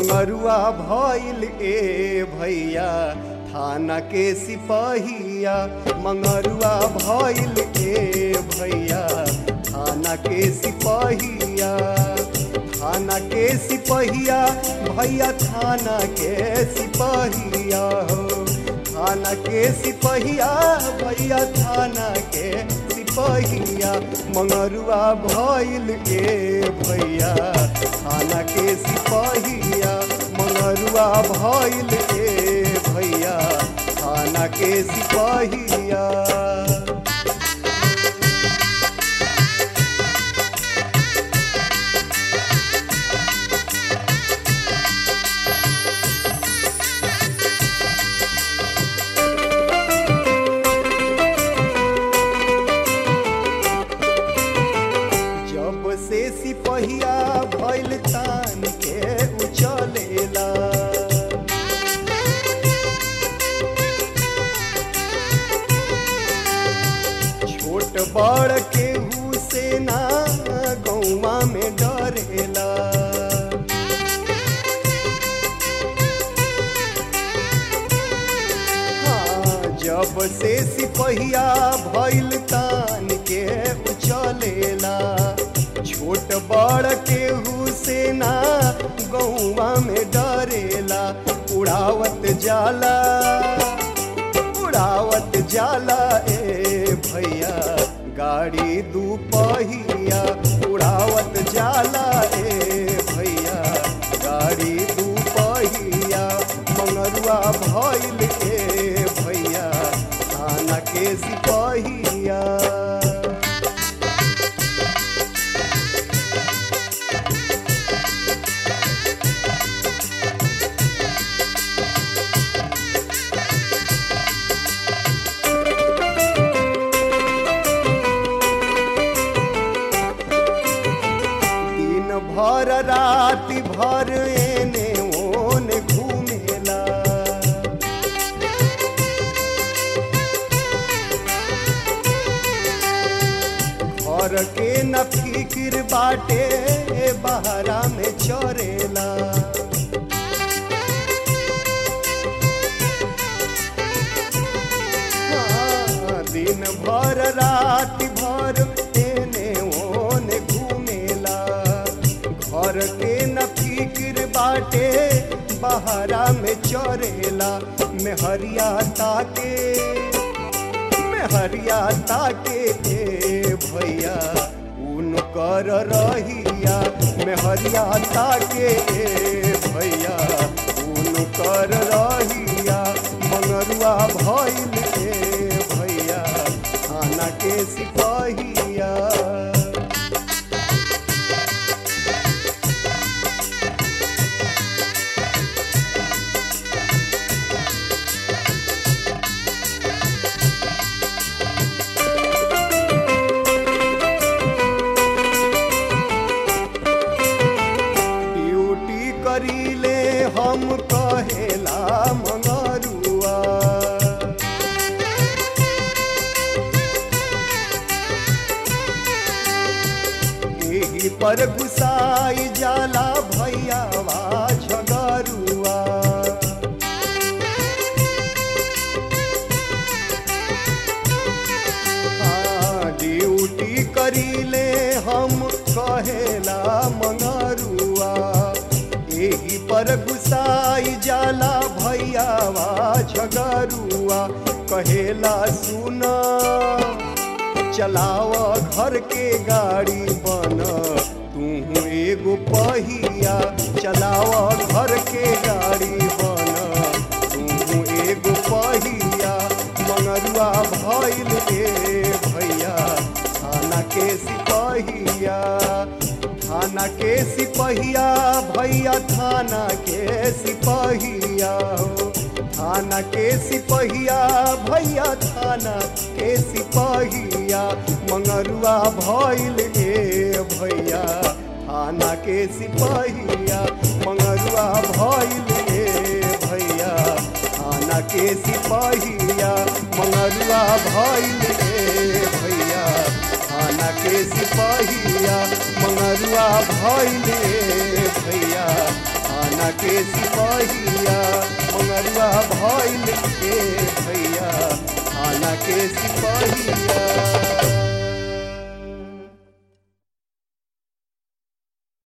मंगरुआ भइल ए भैया थाना के सिपहिया मंगरुआ भइल ए भैया थाना के सिपहिया थाना के सिपहिया भैया थाना के सिपहिया हो थाना के सिपहिया भैया थाना के सिपहिया मंगरुआ भइल ए भैया थाना के सिपहिया मंगरुआ भइल ए भैया थाना के सिपहिया जब से सिपहिया भइल तान के उचलेला छोट बड़ केहू से ना गौवा में डरेला हाँ, जब से सिपहिया भइल तान के उचलेला छोट बड़ केहू से ना गौवा में डरेला उड़ावत जाला उड़ावत जाला ए भैया गाड़ी दू पहिया उड़ावत जाला ए भैया गाड़ी दू पहिया मंगरुआ भइल ए भैया थाना के सिपहिया दिन भर राति भर एने ओने घूमेला घर के न फिक्र बाटे बहरा में चरेला हाँ, दिन भर राति भर एने ओने घूमेला घर के न फिक्र बाटे बहरा में चरेला मेहरिया ताके मेहरिया ताके ए भैया उनकर रहिया मेहरिया ताके ए भैया उनकर रहिया मंगरुआ भइल ए भैया थाना के सिपहिया ड्यूटी करीले हम कहेला मंगरुआ एही पर गुसाई जाला भैयावा झगरुआ हाँ, ड्यूटी करीले हम कहेला मंगरुआ एही पर गुसाई जाला भैयावा झगरुआ कहेला सुना चलाव घर के गाड़ी बन तू एगो पहिया चलाव घर के गाड़ी बन तू एगो पहिया मंगरुआ भइल ए भैया थाना के सिपहिया थाना के सिपहिया भैया थाना के सिपहिया हो थाना के सिपहिया भैया थाना के सिपहिया मंगरुआ भइल ए भैया थाना के सिपहिया मंगरुआ भइल ए भैया थाना के सिपहिया मंगरुआ भइल ए भैया थाना के सिपहिया मंगरुआ भइल ए भैया थाना थाना के सिपाहिया मंगरुआ भइल के भैया थाना के सिपाहिया